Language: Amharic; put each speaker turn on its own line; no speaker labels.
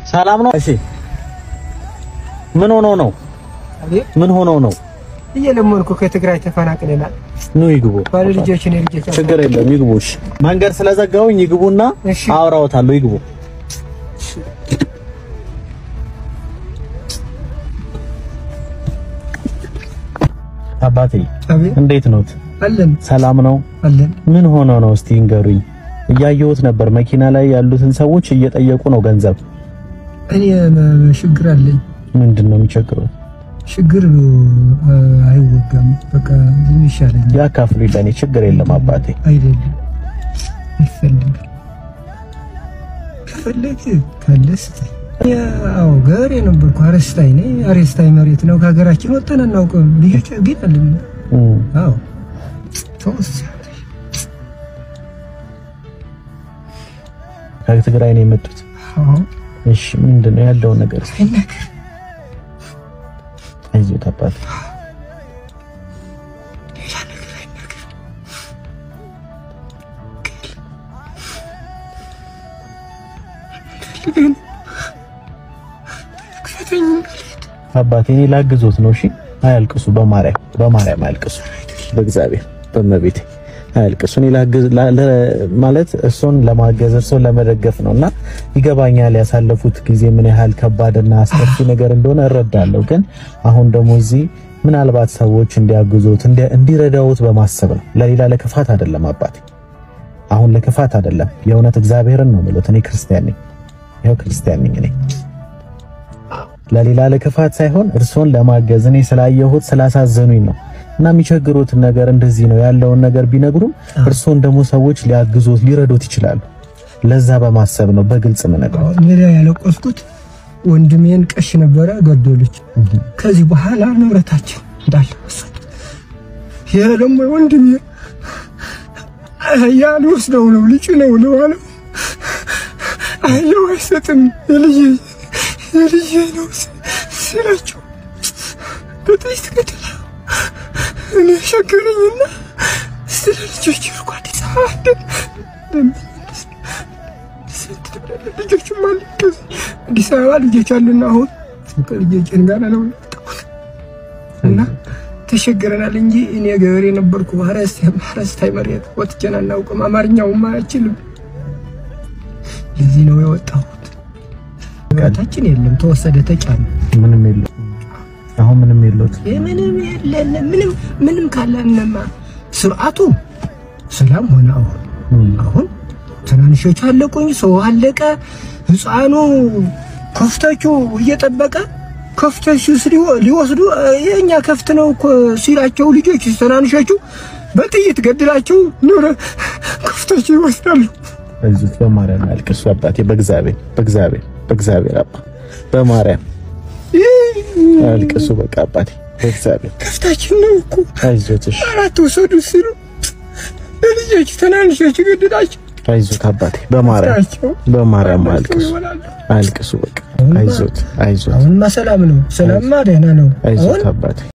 ሰላም ነው? እሺ ምን ሆኖ ነው? ምን ሆኖ ነው?
እየለመንኩ ከትግራይ ተፈናቅለናል።
ኑ ይግቡ።
ባለ ልጆች እኔ ልጆች
ችግር የለም ይግቡ። እሺ መንገድ ስለዘጋውኝ ይግቡና
እሺ።
አውራዎታለሁ። ይግቡ። አባቴ
አቤት
እንዴት ኖት?
አለን
ሰላም ነው?
አለን።
ምን ሆኖ ነው? እስቲ እንገሩኝ። እያየሁት ነበር መኪና ላይ ያሉትን ሰዎች እየጠየቁ ነው ገንዘብ።
እኔ ም- ችግር አለኝ።
ምንድን ነው የሚቸግሩት?
ችግር አ፣ አይወጋም። በቃ ዝም ይሻለኛል።
ያካፍሉ ለኔ ችግር የለም አባቴ።
አይደለም ይፈልግ ከፈለግ ካለ ስጠኝ። ያው ገበሬ ነበርኩ። አረስታይ ነኝ። አረስታይ መሬት ነው። ከሀገራችን ወጠን አናውቅም። ልጆች ግን አለን።
እም፣
አዎ ተወስ
ከትግራይ ነው የመጡት።
አዎ
እሺ ምንድን ነው ያለውን ነገር እስኪ
አይናገር
አይዞት አባቴ። አባቴ እኔ ላግዞት ነው። እሺ አያልቅሱ፣ በማርያም በማርያም አያልቅሱ፣ በእግዚአብሔር በመቤቴ አያልቅሱ። እኔ ላግዝ ላ- ለ- ማለት እሱን ለማገዝ እሱን ለመደገፍ ነውና ይገባኛል። ያሳለፉት ጊዜ ምን ያህል ከባድና አስከፊ ነገር እንደሆነ እረዳለሁ። ግን አሁን ደግሞ እዚህ ምናልባት ሰዎች እንዲያግዙት እንዲ- እንዲረዳውት በማሰብ ነው። ለሌላ ለክፋት አይደለም አባቴ፣ አሁን ለክፋት አይደለም። የእውነት እግዚአብሔርን ነው የምሉት። እኔ ክርስቲያን ነኝ፣ ይኸው ክርስቲያን ነኝ እኔ ለሌላ ለክፋት ሳይሆን እርሶን ለማገዝ እኔ ስላየሁት ስላሳዘኑኝ ነው። እና የሚቸግሩትን ነገር እንደዚህ ነው ያለውን ነገር ቢነግሩም እርሶን ደግሞ ሰዎች ሊያግዙት ሊረዱት ይችላሉ። ለዛ በማሰብ ነው በግልጽ የምነግረው።
ሜዳ ያለቆስኩት ወንድሜን ቀሽ ነበረ ገደሉች። ከዚህ በኋላ ንብረታችን እንዳለ ወሰዱ። ይሄ ደግሞ ወንድሜ አህያ ሊወስደው ነው ልጭ ነው ነው አለው። አህያው አይሰጥም የልጄ የልጄ ነው ሲላቸው በጥይት ገደላ። እኔ ሸገረኝና ስለ ልጆች ርኳ አዲስ አበባ ደም ልጆችም አሉ አዲስ አበባ ልጆች አሉና አሁን ከልጆችን ጋር ነው የመጣሁት እና ተሸግረናል እንጂ እኔ ገበሬ ነበርኩ። ሀረስታይ መሬት ወጥቼን አናውቅም። አማርኛውም አይችልም። ለዚህ ነው የወጣሁት። ታችን የለም ተወሰደ፣ ተጫነ።
ምንም የለው አሁን ምንም የለውት።
ምንም የለን ምንም ምንም ካለንማ ስርዓቱ ሰላም ሆነ። አሁን አሁን ትናንሾቹ አለቁኝ፣ ሰው አለቀ። ህፃኑ ከፍቶቹ እየጠበቀ ከፍቶቹ ሊወስዱ የእኛ ከፍት ነው እኮ ሲላቸው ልጆች ትናንሾቹ በጥይት ገድላቸው ኑረ ከፍቶቹ ይወስዳሉ።
አይዞት፣ በማርያም አያልቅሱ አባቴ። በእግዚአብሔር በእግዚአብሔር በእግዚአብሔር አባ በማርያም አያልቅሱ። በቃ አባቴ በእግዚአብሔር
ከፍታችን ነው እኮ
አይዞት። እሺ
አራት ወሰዱ ሲሉ ለልጆች ትናንሾች ገድላቸው
አይዞት አባቴ በማርያም በማርያም አያልቅሱ አያልቅሱ። በቃ አይዞት አይዞት
አሁንማ ሰላም ነው። ሰላምማ ደህና ነው።
አይዞት አባቴ